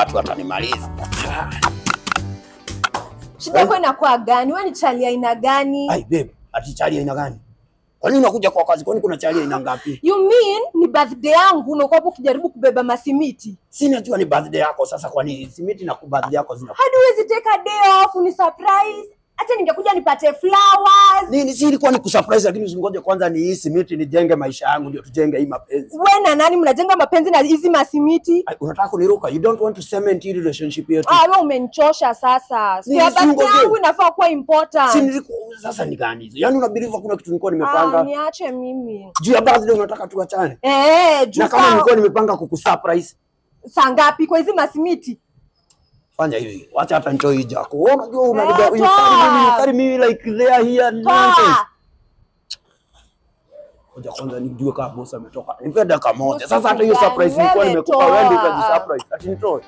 tu watanimaliza. Shida yako inakuwa gani? Wewe ni chali aina gani? Ai babe, ati chali aina gani? Kwa nini unakuja kwa kazi? Kwani kuna chali aina ngapi? You mean ni birthday yangu na uko hapo ukijaribu kubeba masimiti? Si najua ni birthday yako sasa, kwani simiti na birthday yako zina Hadi huwezi take a day off ni surprise. Hata ningekuja nipate flowers. nini? Si ilikuwa ni kusurprise, lakini usingoje kwanza ni hii simiti nijenge maisha yangu ndio tujenge hii mapenzi. Wewe na nani mnajenga mapenzi na hizi masimiti? Ai, unataka kuniruka? You don't want to cement hii relationship yetu. Ah, wewe umenichosha sasa. Nini, Sio si birthday ungoje? yangu inafaa kuwa important. Si nilikuwa sasa ni gani hizo? Yaani una believe kuna kitu nilikuwa Ah, nimepanga. niache mimi. Juu ya birthday unataka tuachane? Eh, juu Na kama saa- nilikuwa nimepanga kukusurprise, saa ngapi kwa hizi masimiti? fanya hivi. Wacha hata nitoe hii jako. Wewe unajua unaniba Eh, you carry me, you toa. carry me like they are here nonsense. Toa. Ngoja kwanza nijue kama boss ametoka. Nipe dakika moja. Boss Sasa hata hiyo gani? surprise nilikuwa Wewe nimekupa toa. wewe ndio utajisurprise. Ati nitoe.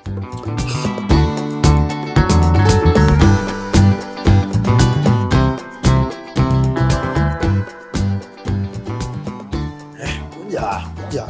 Eh, Kuja, kuja.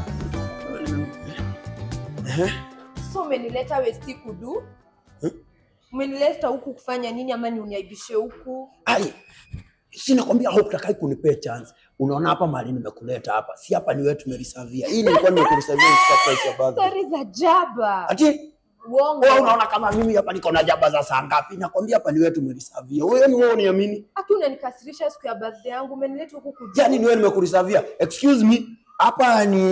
Eh, So umenileta westi kudu? Eh? Umenileta huku kufanya nini ama ni uniaibishe huku? ai. Si nakwambia hutakai kunipea chance. Unaona hapa mali nimekuleta hapa. Si hapa ni wewe tumerisavia. Hii nilikuwa nimekurisavia surprise ya birthday. Stori za jaba. Ati Uongo. wewe unaona kama mimi hapa niko na jaba za saa ngapi? Nakwambia hapa ni wewe tumerisavia. Wewe ni wewe uniamini? Aki unanikasirisha siku ya birthday yangu, umenileta huku kudu. Yaani ni wewe nimekurisavia. Excuse me. Hapa ni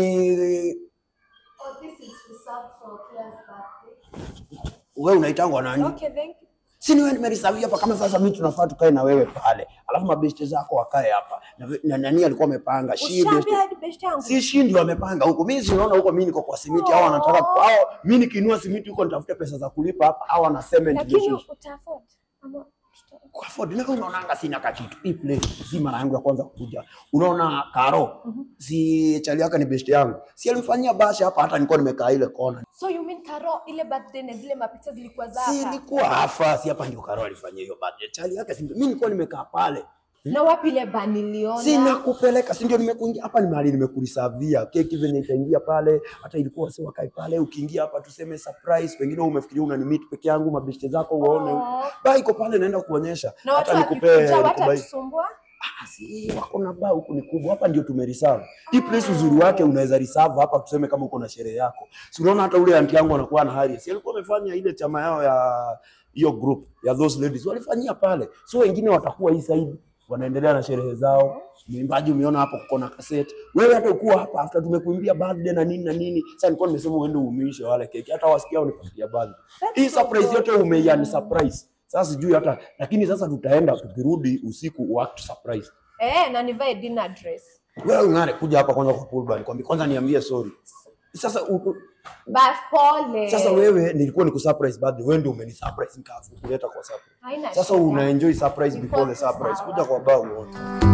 Oh, this is reserved for Claire's birthday. wewe unaitangwa nani? Okay, thank you. Si ni wewe nimerisavia hapa kama sasa mimi tunafaa tukae na wewe pale. Alafu mabeshte zako wakae hapa. Na, ve- na nani alikuwa amepanga? Shi beshte. Ushaambia hadi best yangu. Si shi ndio amepanga huko. Mimi si unaona huko mimi niko kwa simiti hao wanataka Oh. hao mimi nikinua simiti huko nitafute pesa za kulipa hapa hao wana cement Lakini relationship. uta afford. Ama tuta- Kwa afford na unaonanga sina kakitu. Hii place si mara yangu ya kwanza kuja. Unaona Karo, si chali yake ni best yangu. Si alimfanyia basha hapa hata nilikuwa nimekaa ile kona. So you mean Karo ile birthday na zile mapicha zilikuwa za Si hapa? ilikuwa hapa, si hapa ndio Karo alifanyia hiyo birthday. Chali yake si mimi nilikuwa nimekaa pale. Na wapi ile bani niliona? Sina kupeleka, si ndio nimekuingia hapa, ni mahali nimekurisavia keki venye itaingia pale, hata ilikuwa si wakai pale. Ukiingia hapa tuseme surprise, pengine wewe umefikiria una meet peke yangu, mabeshte zako uone Oh. ba iko pale, naenda kuonyesha Na watu hata nikupe wakikuja nikubai. watatusumbua? Ah, si wako na baa huku ni kubwa, hapa ndio tumereserve hii place. Uzuri wake unaweza reserve hapa, tuseme kama uko na sherehe yako, si unaona hata ule anti yangu anakuwa na hari, si alikuwa amefanya ile chama yao ya hiyo group ya those ladies walifanyia pale, so wengine watakuwa hii side wanaendelea na sherehe zao. Mwimbaji umeona hapo kuko na cassette. Wewe hata ukuwa hapa after tumekuimbia birthday na nini na nini. Sasa nilikuwa nimesema uende uumishe wale keki. Hata wasikia unipatia birthday. That's Hii so surprise good. yote umeiani surprise. Sasa sijui hata lakini sasa tutaenda tukirudi usiku uact surprise. Eh, na nivae dinner dress. Wewe ungare kuja hapa kwanza kwa pool bar nikwambie kwanza niambie sorry. Sasa u, Bas pole. sasa wewe nilikuwa niku surprise birthday wewe ndio umeni surprise nikafu kuleta kwa surprise. Haina Sasa shida. una enjoy surprise Niko before the tu surprise. sawa. Kuja kwa bar uone.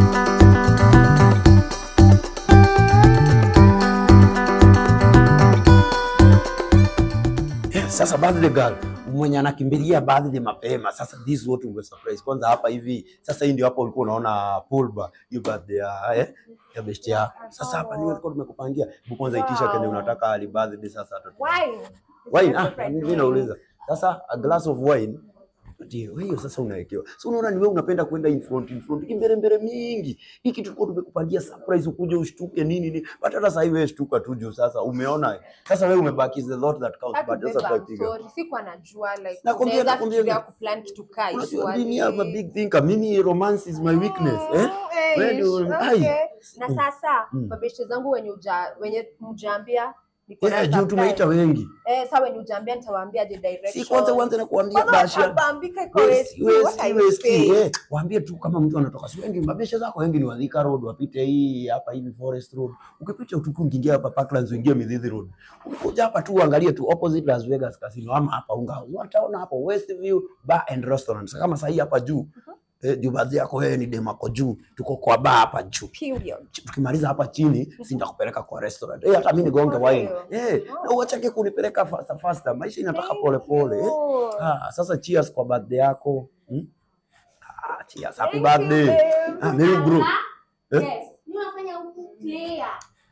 Yeah, sasa birthday girl mwenye anakimbilia birthday mapema. Sasa this what unge surprise kwanza hapa hivi. Sasa hii ndio hapo ulikuwa unaona pool bar hiyo birthday ya eh, ya best yako. Sasa hapa ni tulikuwa tumekupangia. Hebu kwanza itisha Wow. kenye unataka ali birthday sasa hata Wine. wine ah, mimi nauliza sasa a glass of wine ndio hiyo sasa unawekewa. So unaona ni wewe unapenda kwenda in front in front kimbere mbere mingi. Hii kitu tulikuwa tumekupangia surprise ukuje ushtuke nini nini. But hata sasa hivi wewe shtuka tu juu sasa umeona. Sasa wewe umebaki is the lot that counts but Hakubeba, sasa I'm tutapiga. sorry. Sikuwa najua like Nakwambia- unaweza nakwambia- fikiria kuplan kitu kaa Unajua usually. mimi I'm a big thinker. Mimi romance is my weakness, eh? Mm, eh, Wewe ndio- okay. ai. Na sasa Mm. mabeshte zangu wenye uja, wenye mjaambia niko na Yeah, juu surprise. tumeita wengi. Eh, sasa wenye ujaambia nitawaambia the direction. Si kwanza uanze na kuambia Kwanza bashia. watabambika iko Westi, westi, what westi, I westi, say. eh. Waambie tu kama mtu anatoka si wengi, mabesha zako wengi ni Wadhika Road, wapite hii hapa hivi Forest Road. Ukipita utuku ukiingia hapa Parklands uingie Midhithi Road. Ukikuja hapa tu uangalie tu opposite Las Vegas Casino ama hapa unga. Wataona hapo Westview Bar and Restaurant. Sasa Kama sahii hapa juu eh, juu baadhi yako wewe ni demako juu, tuko kwa bar hapa juu. Period. Tukimaliza hapa chini, si nitakupeleka kwa restaurant. Eh, hata mimi nigonge For wine. real? Eh, na uachake kunipeleka faster faster. Maisha inataka Thank pole pole. Eh. you. Ah, sasa cheers kwa birthday yako. Hmm? Ah, cheers. Happy Thank you, birthday. babe. Ah, Mary bro. Eh? Yes. Mimi nafanya huku player.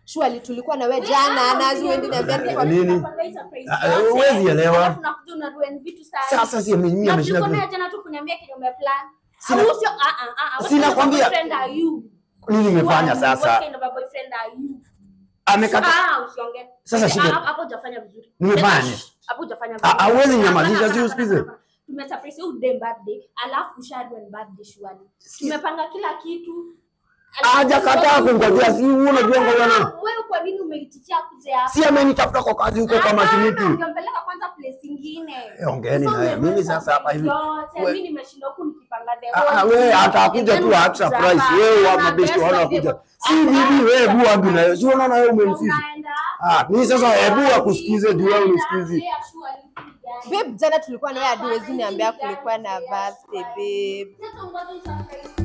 Surely tulikuwa na wewe jana na zuendi niambia nilikuwa Nini? Ah, huwezi elewa. Sasa si mimi mimi ameshinda ku- jana tu kuniambia kenye umeplan. Sina- Au sio? Ah, ah, ah, what Sina kind of kwambia- boyfriend are you? nini nimefanya What sasa? kind of a boyfriend are you? Amekata Ah, usiongee. Sasa Ah, shida- hapo- hapo hujafanya vizuri. Nimefanya. Hapo hujafanya Ah, vizuri. hauwezi Hapana, nyamazisha, hapana, si hapana, usikize. hapana. Tumesurprise huyu dem birthday, alafu ushadwe ni birthday surely. Tumepanga kila kitu. hajakataa kungojea, si wewe unajua ngoja na Ah, Wewe kwa nini umeitikia kuja hapa? si amenitafuta kwa kazi huko kama Hapana, simiti. ungempeleka kwanza place ingine. Eh, ongeeni Sasa naye. Mimi umeweza sasa hapa hivi. yote, we- mimi nimeshindwa huku nikipanga the Ah, ah, whole wewe thing. atakuja tu Then act surprise. hapa, Wewe wa hapana, mabesti best wana of kuja. them. Si bibi wewe Hapana. bua bila. Si unaona wewe umemsisi. Unaenda. Ah, mimi sasa hebu akusikize juu wewe unisikize. Yeah, sure, babe jana tulikuwa na wewe hadi huwezi niambia kulikuwa na birthday babe Sasa ungoja usurprise